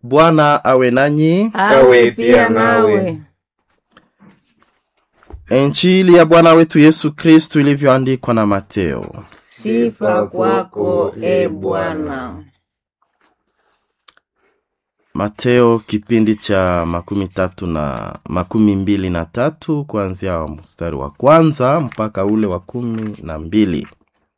Bwana awe nanyi. awe pia nawe. Injili ya Bwana wetu Yesu Kristu ilivyoandikwa na Mateo. Sifa kwako e Bwana. Mateo kipindi cha makumi tatu na makumi mbili na tatu kuanzia mstari wa kwanza mpaka ule wa kumi na mbili.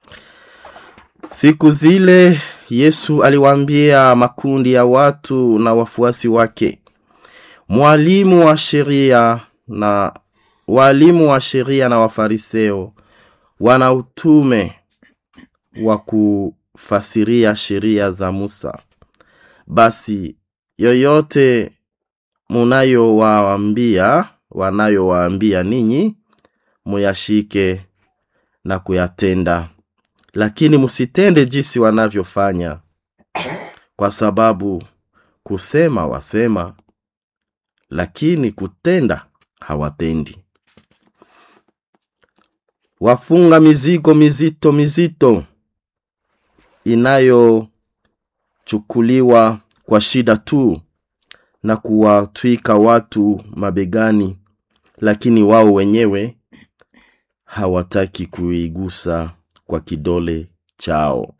Siku zile Yesu aliwaambia makundi ya watu na wafuasi wake, mwalimu wa sheria na walimu wa sheria na wafariseo wana utume wa kufasiria sheria za Musa. Basi yoyote munayowaambia wanayowaambia ninyi muyashike na kuyatenda, lakini musitende jinsi wanavyofanya, kwa sababu kusema wasema, lakini kutenda hawatendi. Wafunga mizigo mizito mizito inayochukuliwa kwa shida tu na kuwatwika watu mabegani, lakini wao wenyewe hawataki kuigusa kwa kidole chao.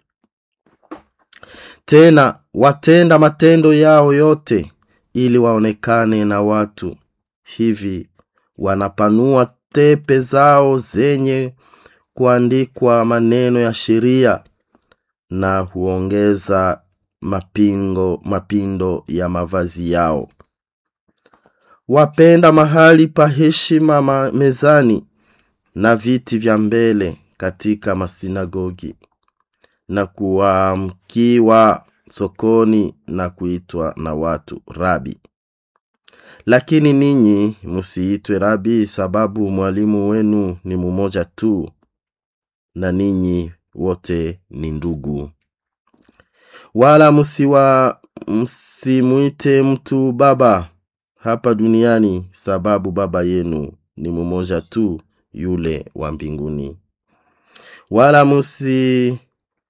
Tena watenda matendo yao yote ili waonekane na watu. Hivi wanapanua tepe zao zenye kuandikwa maneno ya sheria na huongeza mapingo mapindo ya mavazi yao. Wapenda mahali pa heshima ma mezani na viti vya mbele katika masinagogi na kuamkiwa sokoni na kuitwa na watu rabi. Lakini ninyi musiitwe rabi, sababu mwalimu wenu ni mumoja tu, na ninyi wote ni ndugu. Wala musiwa msimwite mtu baba hapa duniani, sababu baba yenu ni mumoja tu, yule wa mbinguni. Wala musiitwe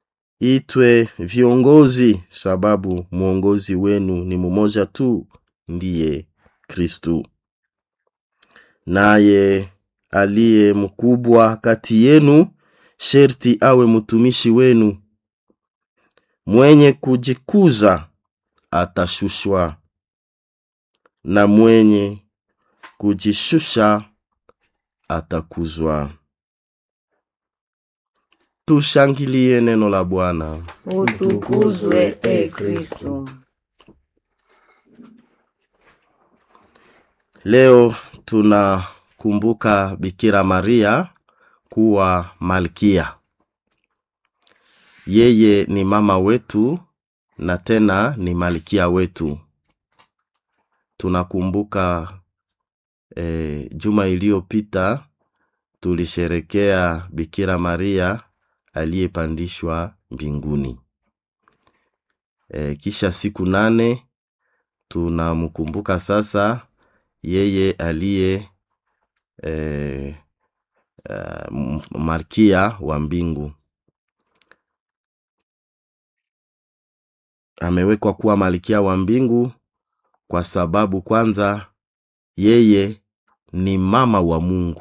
viongozi, sababu mwongozi wenu ni mumoja tu, ndiye Kristu. Naye aliye mkubwa kati yenu sherti awe mtumishi wenu. Mwenye kujikuza atashushwa, na mwenye kujishusha atakuzwa. Tushangilie neno la Bwana. Utukuzwe e Kristu. Leo tunakumbuka Bikira Maria kuwa malkia. Yeye ni mama wetu na tena ni malkia wetu. Tunakumbuka eh, juma iliyopita tulisherekea Bikira Maria aliyepandishwa mbinguni. Eh, kisha siku nane tunamkumbuka sasa yeye aliye eh, uh, malkia wa mbingu. Amewekwa kuwa malkia wa mbingu kwa sababu kwanza yeye ni mama wa Mungu.